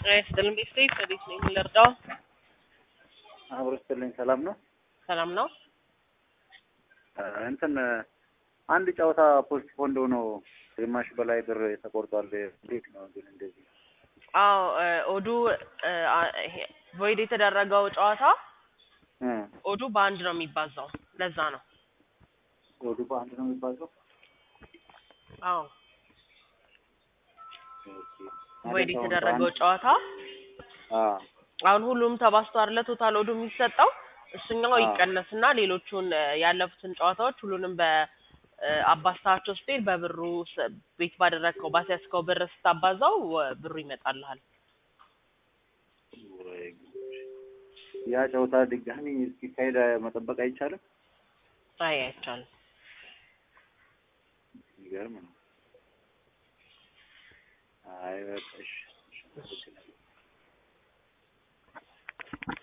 ይስጥልን ቤተሰብ እንዴት ነው የምንረዳው? አብሮ ስትልኝ ሰላም ነው። ሰላም ነው። እንትን አንድ ጨዋታ ፖስት ፖንድ ሆኖ ግማሽ በላይ ብር ተቆርጧል። እንዴት ነው ግን እንደዚህ? አዎ ኦዱ ቮይድ የተደረገው ጨዋታ እ ኦዱ በአንድ ነው የሚባዛው። ለዛ ነው። ወዱ በአንድ ነው የሚባለው። አዎ ኦኬ። ቮይድ ማለት አሁን የተደረገው በአንድ- ጨዋታ አዎ አሁን ሁሉም ተባዝቶ አይደለ ቶታል ኦዱ የሚሰጠው እሱኛው አዎ። ይቀነስና ሌሎቹን እ፣ ያለፉትን ጨዋታዎች ሁሉንም በአባስታቸው ስትሄድ በብሩ ስ- ቤት ባደረግከው ባስያዝከው ብር ስታባዛው ወ- ብሩ ይመጣልሃል። ወይ ጉድ። ያ ጨዋታ ድጋሚ እስኪካሄድ መጠበቅ አይቻልም። አይ አይቻልም። የሚገርም ነው። አይ በቃ እሺ